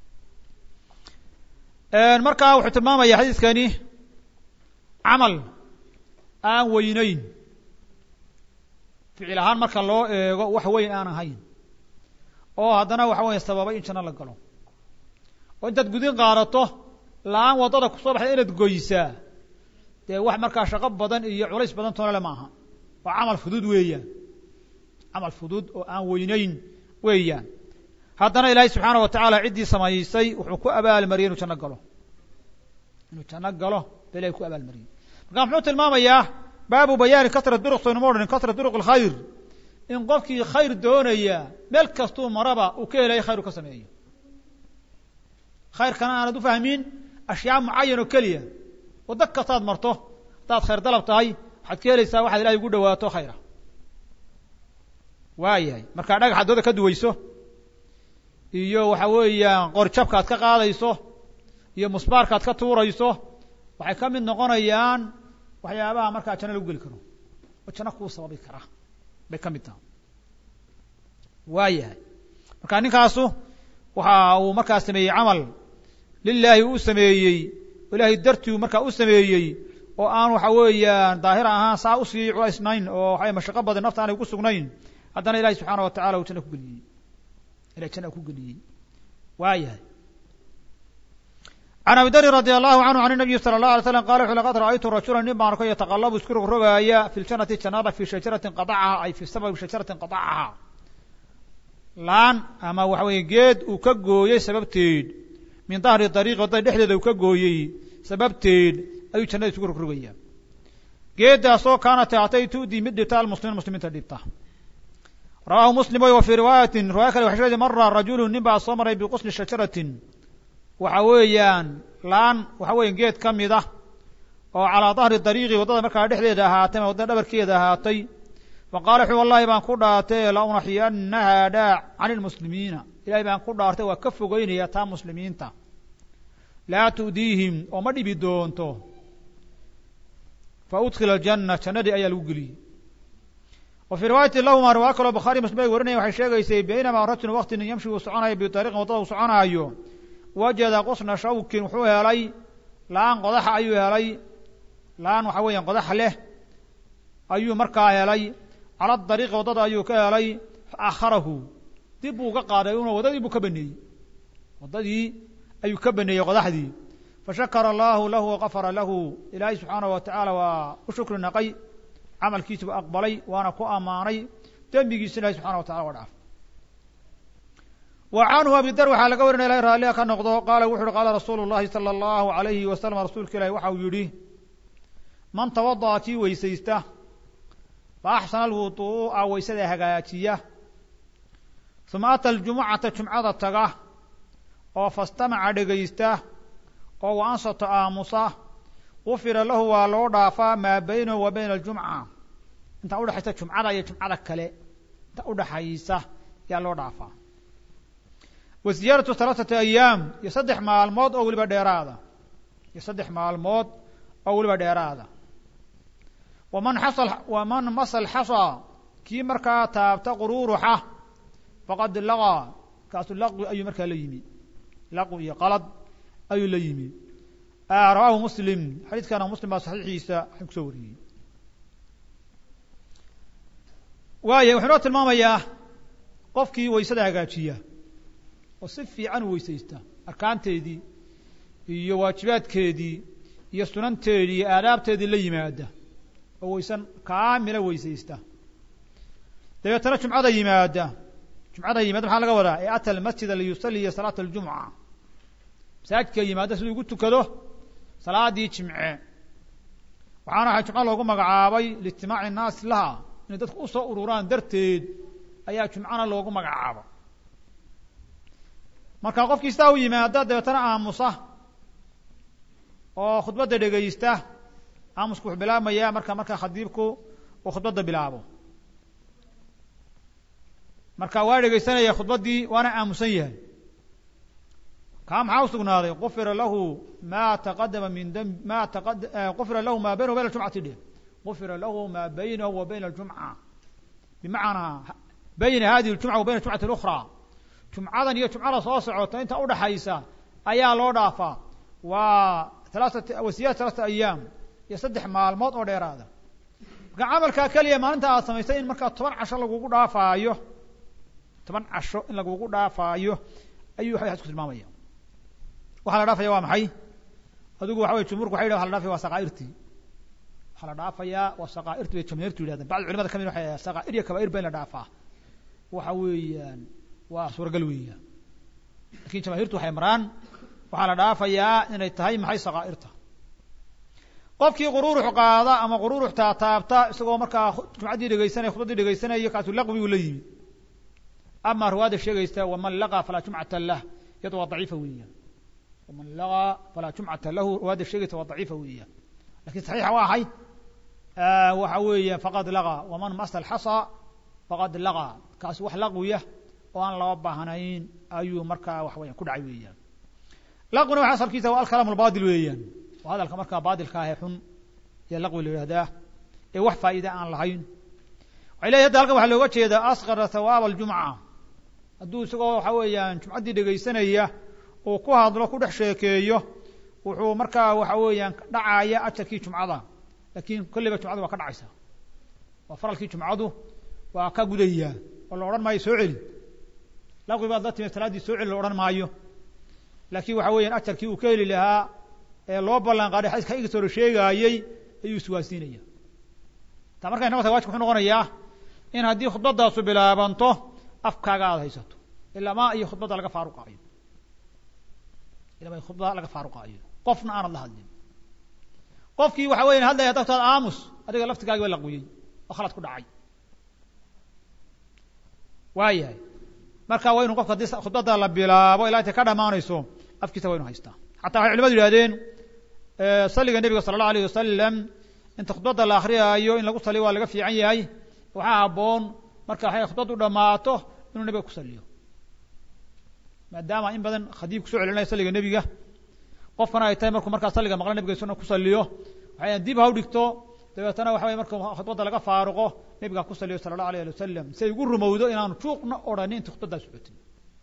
[SPEAKER 1] markaa wuxuu tilmaamaya xadiiskani camal aan weynayn ficil ahaan marka loo eego wax weyn aan ahayn oo haddana waxa weya sababay in janno la galo oo intaad gudin qaadato la-aan waddada kusoo baxda inaad goysaa dee wax markaa shaqo badan iyo culays badan toonale ma aha waa camal fudud weeyaan camal fudud oo aan weynayn weeyaan haddana ilaahay subxaana wa tacaala ciddii samaysay wuxuu ku abaalmariyey inuu janno galo inuu janno galo ba ilahay ku abaalmariyey marka muxuu tilmaamayaa baabu bayaani kasrat duruq soynuma odhanin kasrat duruq alkhayr in qofkii khayr doonaya meel kastuu maraba uu ka helaya khayr u ka sameeyo khayrkana aanad u fahmin ashyaa mucayan oo keliya waddo kastaad marto haddaad khayr dalab tahay waxaad ka helaysaa waxaad ilahay ugu dhawaato khayra waayahay markaa dhagaxaad dooda ka duwayso iyo waxa weeyaan qorjabkaad ka qaadayso iyo musbaarkaad ka tuurayso waxay ka mid noqonayaan waxyaabaha markaa janno lagu geli karo oo janno kuu sababi kara bay ka mid taha waayahay marka ninkaasu waxa uu markaa sameeyey camal lilaahi u sameeyey ilaahay dartiu markaa u sameeyey oo aan waxa weeyaan daahir ahaan saa usii culaysnayn oo waxa mashaqo badan nafta aanay ku sugnayn haddana ilahi subxaana wa tacala uu janna ku geliyey ilahay janna ku geliyey waayahay can abi darin radi allahu canhu can nabiyi sala allah alay slam qala wuxu laqad ra'aytu rajula nin baan arkay yataqalabu isku rogrogaaya fi ljanati jannada fi shajaratin qadacaha ay fi sababi shajaratin qadacaha laan ama waxa weeye geed uu ka gooyey sababteed min dahri dariiqi waddada dhexdeeda uu ka gooyey sababteed ayuu jannada isugu rogrogaya geedaasoo kaanat atay tu'dii mid dhibta almuslimiin muslimiinta dhibta rawaahu muslim wa fii riwaayatin riwaaya kale waxay sheegtay mara rajulu nin baa soo maray biqusni shajaratin waxa weeyaan laan waxa weeye geed ka mid ah oo calaa dahri dariiqi waddada markaa dhexdeeda ahaatay ama waddada dhabarkeeda ahaatay faqala wuxuu wallahi baan ku dhaartay la unaxiyanaha dhaac can ilmuslimiina ilahay baan ku dhaartay waa ka fogeynaya taa muslimiinta laa tu'diihim oo ma dhibi doonto fa udkila aljanna jannadii ayaa lagu geliyey wa fii riwaayati lahuma riwaayo kaloo bukhaari muslim ay warinaya waxay sheegaysay baynamaa rajulun waqti nin yamshi uu soconayo biariiqin waddada uu soconaayo wajada qusna shawkin wuxuu helay laan qodaxa ayuu helay laan waxa weeyaan qodax leh ayuu markaa helay cala dariiqi waddada ayuu ka helay fa akharahu dib buu ka qaaday una waddadii buu ka baneeyey waddadii ayuu ka baneeyey qodaxdii fashakara allahu lahu waqafara lahu ilaahay subxaanahu wa tacaala waa u shukri naqay camalkiisa buu aqbalay waana ku ammaanay dembigiisa ilahay subxana wa tacala waa dhaaf wa canhu abidar waxaa laga warinaya ilahay raalliha ka noqdo qaala wuxu uhi qaala rasuulu llahi sala allahu alayhi wasalam rasuulka ilahi waxa uu yidhi man tawada'a kii weysaysta fa axsana alwuduu'a waysada hagaajiya uma ata aljumucata jumcada taga oo fastamaca dhegaysta oo wa ansata aamusa gufira lahu waa loo dhaafaa maa baynahu wa bayna aljumca intaa udhexaysa jumcada iyo jumcada kale inta udhaxaysa yaa loo dhaafaa wa ziyaaratu halaaثati ayaam iyo saddex maalmood oo weliba dheeraada iyo saddex maalmood oo weliba dheeraada waman xasal waman masal xasa kii markaa taabta quruuruxa faqad laqaa kaasu laqwi ayuu markaa la yimi laqwi iyo qalad ayuu la yimi rawaahu muslim xadiidkana muslim baa saxiixiisa waxay kusoo wariyey waaya wuxuu noo tilmaamayaa qofkii waysada hagaajiya oo si fiican u weysaysta arkaanteedii iyo waajibaadkeedii iyo sunanteedii iyo aadaabteedii la yimaada oo waysan kaamila weysaysta dabeetana jumcada yimaada jumcada yimaada maxaa laga wadaa ee ata almasjida liyusaliya salaata aljumca masaajidka yimaada siduu ugu tukado salaadii jimce waxaana waxa jumco loogu magacaabay liijtimaaci innaasi laha inay dadku usoo ururaan darteed ayaa jumcana loogu magacaabo marka qofkii sidaa u yimaada dabeetana aamusa oo khudbadda dhegaysta aamusku wuxuu bilaabmayaa marka marka khadiibku uu khudbadda bilaabo marka waa dhegaysanaya khudbaddii waana aamusan yahay kaa maxaa usugnaaday gufira lahu ma taqadama min dam ma taqad gufira lahu ma baynahu bayna aljumcati dhe gufira lahu ma baynahu wa bayna aljumca bimacnaa bayna hadihi aljumca wa bayna aljumcati اlأkhra jumcadan iyo jumcada soo socota inta udhaxaysa ayaa loo dhaafaa waa alaaat wasiyaat talaata ayaam iyo saddex maalmood oo dheeraada marka camalkaa keliya maalinta aad samaystay in markaa toban casho lagugu dhaafaayo toban casho in lagugu dhaafaayo ayuu xadis ku tilmaamaya waxaa la dhaafaya waa maxay adigu waxa wey jumhuurku waxay yidhahan waxa la dhaafaya waa saqaa'irtii waxaa la dhaafayaa waa saqaa'irtii bay jamaahiirtu yidhahdeen bacd culimada kamid waxay yidhahdeen saqaa'ir iyo kabaa'ir ba in la dhaafaa waxa weeyaan waa suuragal weeyaan lakin jamaahiirtu waxay maraan waxaa la dhaafayaa inay tahay maxay saqaa'irta qofkii quruurux qaada ama quruurux taataabta isagoo markaa jumcaddii dhegaysanaya khudbaddii dhegaysanaya kaasu laqwi uu la yimi ama riwaayada sheegaysa waman laqaa falaa jumcata lah iyado waa daciifa weeyaan waman laqaa falaa jumcata lahu riwaayada sheegaysa waa daciifa weeyaan lakin saxiixa waa ahay waxa weeya faqad laqaa waman masa alxasa faqad laqaa kaasi wax laqwiya oo aan loo baahnayn ayuu markaa wax weyan ku dhacay weeyaan laqwina waxa asalkiisa waa alkalaam albadil weeyaan waa hadalka markaa baadilka ah ee xun ayaa laqwi la yihahdaa ee wax faa'iide aan lahayn waxay leeyahy hadda halkan waxaa looga jeedaa asqara thawaab aljumca hadduu isagoo waxa weeyaan jumcaddii dhegaysanaya uu ku hadlo ku dhex sheekeeyo wuxuu markaa waxa weeyaan dhacaya ajarkii jumcada lakin kolleyba jumcadu waa ka dhacaysa waa faralkii jumcadu waa ka gudayaa oo la odhan maayo soo celi laqwi baad la timid salaaddii soo celi la odhan maayo laakiin waxa weeyaan ajarkii uu ka heli lahaa ee loo ballan qaaday xadiiska igas hore sheegaayey ayuu iswaasiinaya taa markay noqota wajib wuxuu noqonayaa in haddii khudbadaasu bilaabanto afkaaga aada haysato ilamaa iyo khudbadda laga faaruqaayo ilamaa iyo khudbada laga faaruqaayo qofna aanad la hadlin qofkii waxa weyan hadlaya dagtaad aamus adiga laftigaagi ba laqwiyey oo khalad ku dhacay waayahay marka waa inu qofka haddii khudbadda la bilaabo ilaa intay ka dhamaanayso afkiisa waa inu haystaa xataa waxay culimadu yihahdeen salliga nebiga sala allahu alayh wasalam inta khudbadda la akriyaayo in lagu saliyo waa laga fiican yahay waxaa habboon marka waxay khudbaddu dhammaato inuu nebiga ku saliyo maadaama in badan khadiib kusoo celinaya salliga nebiga qofkana ay tahay markuu markaa salliga maqla nebiga isuna ku saliyo waxay dib ha u dhigto dabeetana waxa weye marka khudbadda laga faaruqo nebiga ku saliyo sala allahu alayh ali wasalam si ay ugu rumowdo inaanu juuqna odhanin inta khudbaddaa socotin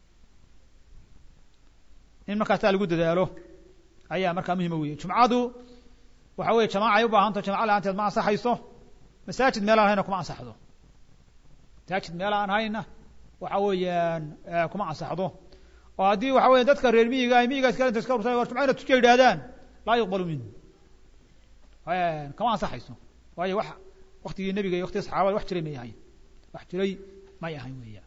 [SPEAKER 1] in markaasaa lagu dadaalo ayaa markaa muhima weeye jumcadu waxa weye jamaaca ay u baahanto jamaca la-aanteed ma ansaxayso masaajid meel aan hayna kuma ansaxdo masaajid meel aan hayna waxa weeyaan kuma ansaxdo oo haddii waxa weya dadka reer miyiga ay miyigaas kale inta iska ursa war jumca ina tujiya yidhahdaan laa yuqbalu minhu kama ansaxayso waayo wax waktigii nebiga iyo waktigii saxaabada wax jiray may ahayn wax jiray may ahayn weeyaan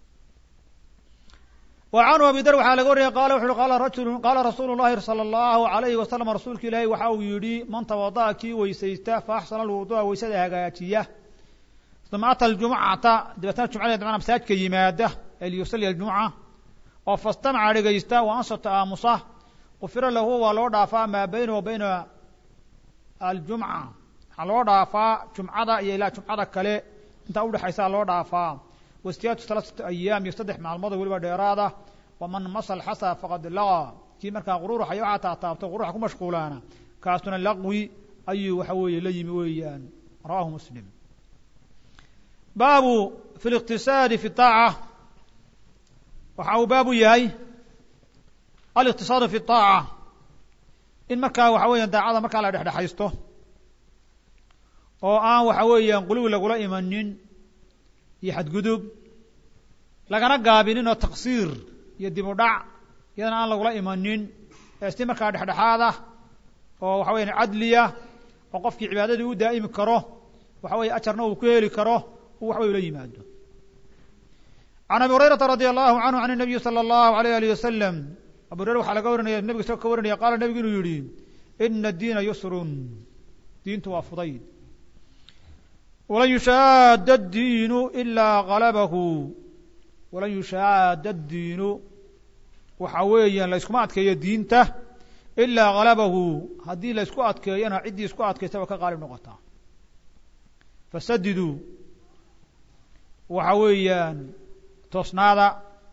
[SPEAKER 1] وعنه أبي در waxaa laga wariyay qala wuxu uhi qala rajulu qala rasuulu الlahi salى الlahu عalayhi wasalam rasuulka ilaahi waxa uu yidhi man tawadaأa kii weysaysta faaxsana alwuduءa weysada hagaajiya uma ata اljumcata dabeetana jumcada dabana masaajidka yimaada ee liyusali اljumca oo fastamaca dhegaysta wa ansata aamusa qufira lahu waa loo dhaafaa maa bayna wa bayna aljumca waxaa loo dhaafaa jumcada iyo ilaa jumcada kale intaa udhexaysaa loo dhaafaa wastiyaatu talaasata ayaam iyo saddex maalmoodoo weliba dheeraada waman masal xasa faqad laqa kii markaa qururuxa iyo waxaa taataabto quruxa ku mashquulaana kaasuna laqwi ayuu waxa weeye la yimi weeyaan rawahu muslim baabu fi liqtisaadi fi طaaca waxa uu baabu yahay aliqtisaadu fi طaaca in markaa waxa weeyaan daacada markaa la dhexdhexaysto oo aan waxa weeyaan quluwi lagula imanin iyo xadgudub lagana gaabinin oo taqsiir iyo dib u dhac iyadana aan lagula imanin ee si markaa dhexdhexaada oo waxa weyan cadliya oo qofkii cibaadadii u daa'imi karo waxa weye ajarna uu ku heli karo uu waxbay ula yimaado can abi hurayrata radi allahu canhu can الnabiyi salى اllahu alayh alih wasalam abu hurayra waxaa laga warinaya nebiga isagoo ka warinaya qaala nebigu inuu yihi ina diina yusrun diintu waa fudayd walan yushaada addiinu ilaa galabahu walan yushaada addiinu waxa weeyaan la yskuma adkeeyo diinta ilaa galabahu haddii la ysku adkeeyona ciddii isku adkaystaba ka qaalib noqotaa fasadiduu waxa weeyaan toosnaada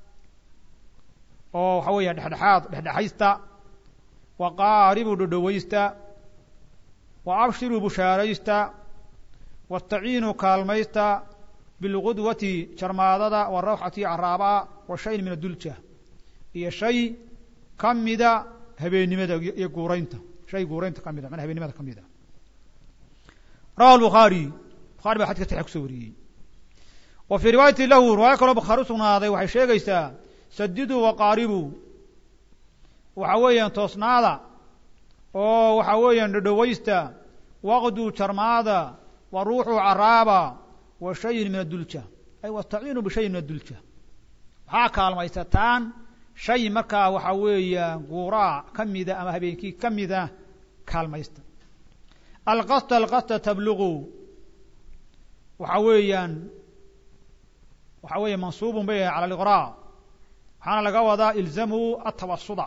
[SPEAKER 1] oo waxa weeyaan dhexdhexaad dhexdhexaysta wa qaaribuu dhodhowaysta wa abshiruu bushaaraysta wastaciinuu kaalmaysta bilqudwati jarmaadada warawxati caraabaa wa shayin min adulja iyo shay ka mida habeennimada iyo guuraynta shay guuraynta ka mida mana habeennimada ka mida rawahu lbukhaari bukhari baa xadka saxiix kusoo wariyey wa fii riwaayati lahu riwaayo kaloo bukhaari usugnaaday waxay sheegaysaa sadiduu waqaaribuu waxa weeyaan toosnaada oo waxa weeyaan dhodhowaysta waqduu jarmaada wa ruuxuu caraaba wa shayin min adulja ay wastaciinuu bishayin min adulja waxaa kaalmaysataan shay markaa waxa weeyaan guuraa ka mida ama habeenkii ka mida kaalmaysta alqasta alqasta tabluqu waxa weeyaan waxa weeye mansuubun bay yahay cala aliqraa waxaana laga wadaa ilzamuu atawasuda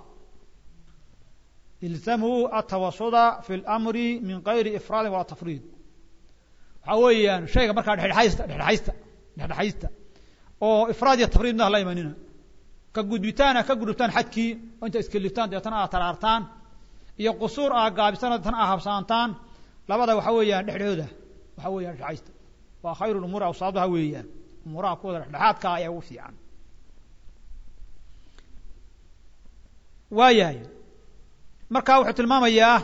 [SPEAKER 1] ilzamuu atawasuda fi اlamri min gayri ifraadin walaa tafriid waxaa weeyaan shayga markaa dhexdhexaysta dhexdhexaysta dhexdhexaysta oo ifraad iyo tafriidna hala imanina ka gudbitaana ka gudubtaan xadkii oo inta iskeliftaan deetana aad taraartaan iyo qusuur aa gaabisaan deetana aa habsaantaan labada waxa weeyaan dhexdhooda waxa weeyaan dhexdhexaysta waa khayru lumuuri awsaaduha weeyaan umuuraha kuwada dhexdhexaadka ayaa ugu fiican waayahay marka wuxuu tilmaamayaa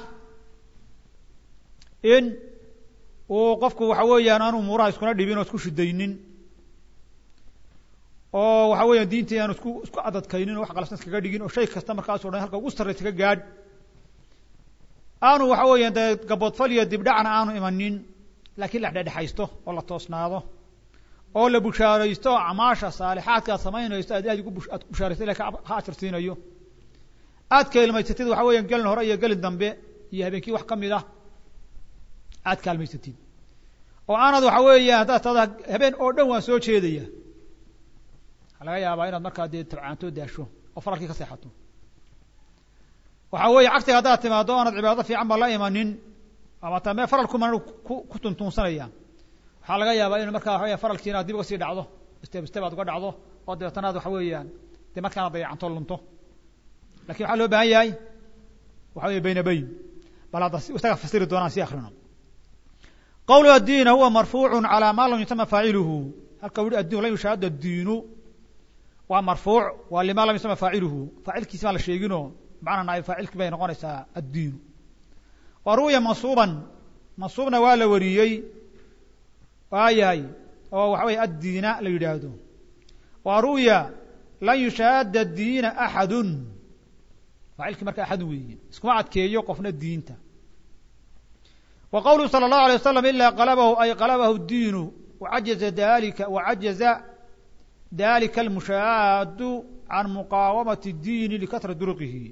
[SPEAKER 1] in uu qofku waxa weeyaan aan umuuraha iskuna dhibin oo isku shidaynin oo waxa weeyaan diintii aanu isku isku adadkaynin oo wax qalafsan iskaga dhigin oo shay kasta markaasoo dhan halka ugu sarraysa ka gaadh aanu waxa weeyaan dee gaboodfal iyo dibdhacna aanu imanin laakiin la dhexdhexaysto oo la toosnaado oo la bushaaraysto oo acmaasha saalixaadka aad samaynayso aad aad ugu aad bushaaraysto ilahi ka ajar siinayo aad kaalmaysatid waxa weeyaan gelin hore iyo gelin dambe iyo habeenkii wax ka mid ah aad kaalmaysatid oo aanad waxa weeya haddaad tada habeen oo dhan waan soo jeedaya waxaa laga yaabaa inaad markaa dee tabcaanto daasho oo faralkii ka seexato waxa weeye cagtiga haddaad timaado oonad cibaado fiican ba la imanin ama ta mee faralkuma ku ku tuntuunsanaya waxaa laga yaabaa inu markaa waxa weya faralkii inaad dib uga sii dhacdo steb steb aad uga dhacdo oo dabeetana ad waxa weeyaan dee markaana dayacanto lunto lakin waxaa loo baahan yahay waxa weeye bayna bayn bal hadda isaga fasiri doonaan si akrino qawlu addiina huwa marfuucu calى ma lam yusama faaciluhu halka u yihi addiin lam yushaahada addiinu waa marfuuc waa lima lam yusama faaciluhu faacilkiisi baan la sheeginoo macna naayib faacilki bay noqonaysaa addiinu wa ru'ya mansuuban mansuubna waa la wariyey waayahay oo waxa weye addiina la yidhaahdo wa ru'ya lan yushaahada diina axadu faacilkii marka axad weeye iskuma adkeeyo qofna diinta wa qawluhu salى الlahu alيه wasalam ila qalabahu ay qalabahu diinu wacajaza dalika wacajaza dalika almushaahadu can muqaawamati اdiini likatra duruqihi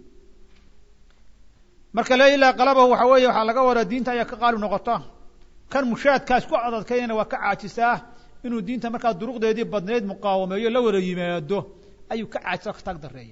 [SPEAKER 1] marka le ilaa qalabahu waxa weeye waxaa laga wadaa diinta ayaa ka qaalib noqota kan mushaadkaas ku adadkaynana waa ka caajisaa inuu diinta markaa duruqdeedii badnayd muqaawameeyo la wada yimaado ayuu ka caajisa ka taag dareeya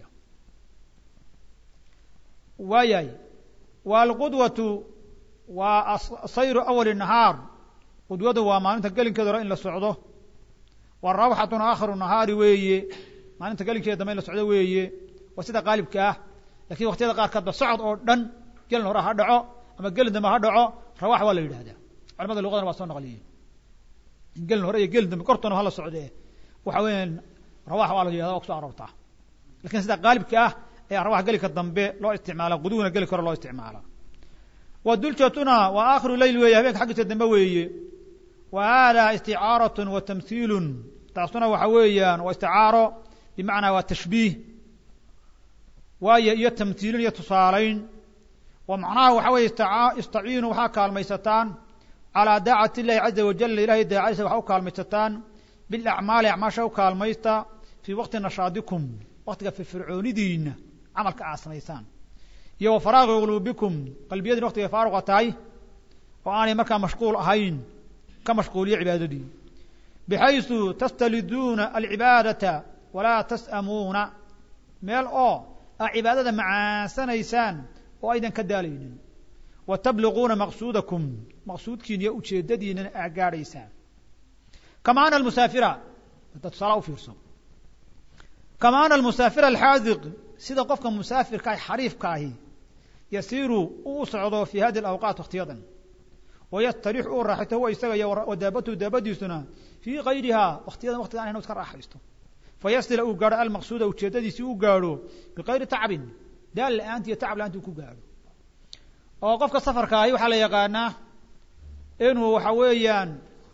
[SPEAKER 1] waayahay waalqudwatu waa sayru awali nahaar qudwadu waa maalinta gelinkeeda hore in la socdo warawxatuna aakhiru nahaari weeye maalinta gelinkeeda dambe in la socdo weeye waa sida qaalibka ah lakin waqtiyada qaarkoodba socod oo dhan gelin hore ha dhaco ama gelin dambe ha dhaco rawax waa la yidhahdaa culamada luqadana waa soo naqliyey gelin hore iyo gelin dambe kortona hala socdee waxa weeyaan rawax waa la yihahda waa kuso aroortaa lakin sida qaalibka ah ayaa rawax gelinka dambe loo isticmaala quduwna gelinka hore loo isticmaala wa duljatuna waa aakhiru leyl weeye habeenka xaggiisa dambe weeye wa hada isticaarat wa tamhiilun taasuna waxa weeyaan waa isticaaro bimacnaa waa tashbiih waayo iyo tamhiilin iyo tusaalayn wa macnaha waxa weeye istaciinu waxaa kaalmaysataan calaa daacati illahi caza wajala ilahay daacadiisa waxaa u kaalmaysataan bilacmaali acmaasha u kaalmaysta fii waqti nashaadikum waktiga firfircoonidiina camalka aad samaysaan iyo wa faraaqi quluubikum qalbiyadiina waktigay faaruqa tahay oo aanay markaa mashquul ahayn ka mashquuliyo cibaadadii bixaysu tastaliduuna alcibaadata walaa tas'amuuna meel oo aa cibaadada macaansanaysaan oo aydan ka daalaynin wa tabliquuna maqsuudakum maqsuudkiina iyo ujeedadiinana aa gaadhaysaan kama ana almusaafira hadda tusaala u fiirso kama ana almusaafira alxaadiq sida qofka musaafirka ah xariifka ahi yasiiru uu socdo fi hadi alawqaat waktiyadan wayastarix uu raaxito huwa isaga iyo wadaabatuhu daabadiisuna fii kayriha waktiyadan waktiga an inu iska raaxaysto fayasila uu gaadho almaqsuuda ujeedadiisii u gaadho bikayri tacbin daal la-aanti iyo tacab la-aanti uu ku gaadho oo qofka safarka ahi waxaa la yaqaanaa inuu waxa weeyaan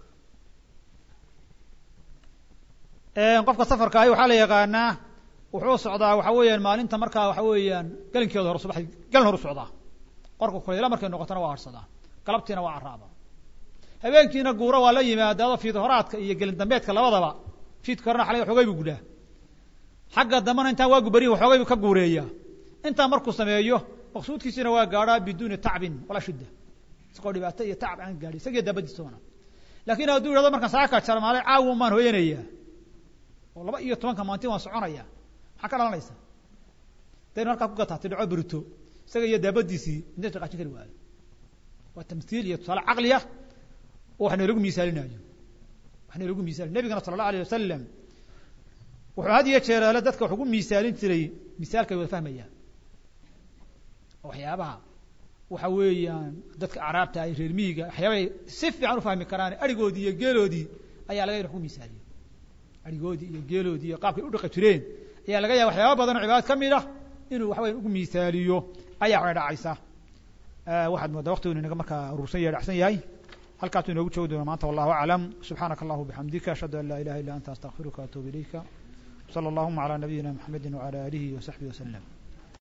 [SPEAKER 1] qofka safarka ahi waxaa la yaqaanaa wuxuu socdaa waxa weeyaan maalinta markaa waxa weeyaan gelinkeeda hore subaxdii gelin horu socdaa qorka kulayla markay noqotona waa harsadaa galabtiina waa caraaba habeenkiina guura waa la yimaadaado fiid horaadka iyo gelin dambeedka labadaba fiidka horena xalay xoogay buu gudhaa xagga dambena intaan waagu berihi waxoogay buu ka guureeyaa intaa markuu sameeyo maqsuudkiisina waa gaadhaa biduuni tacbin walaa shidda isagoo dhibaato iyo tacab aan gaadhin isagiyo daabadiisoona laakiin hadduu yidhahdo markaan saaka jarmaalay caawan baan hooyanayaa oo laba iyo tobanka maanti waan soconaya maxaa ka dhalanaysa daynu halkaa ku gataatay dhaco berito isaga iyo daabadiisii midna shaqaajin kari waayo waa tamhiil iyo tusaale caqliya oo wax nalagu miisaalinayo wax nalagu miisaalin nabigana sala allahu alayh wasalam wuxuu had iyo jeeraale dadka wax ugu miisaalin jiray misaalkay wada fahmayaan oo waxyaabaha waxa weeyaan dadka acraabta ay reer miyiga waxyaabay si fiican ufahmi karaan arigoodii iyo geeloodii ayaa laga ya wax ku misaaliyo arigoodii iyo geeloodii iyo qaabkay udhaqi jireen ayaa laga yaaba waxyaaba badan oo cibaadad ka mid ah inuu waxa weya ugu misaaliyo ayaa waxay dhacaysa waxaad moodaa waktigu inaga markaa urursan yahay dhacsan yahay halkaasuu inoogu joogi doona maanta wallahu aclam subxaanaka allahu bixamdika ashhadu an laa ilaha illa anta astaqfiruka atuubu ilayka slى اllahuma عlى nabiyina mxamedi wعalى alihi وsaxbihi وsلم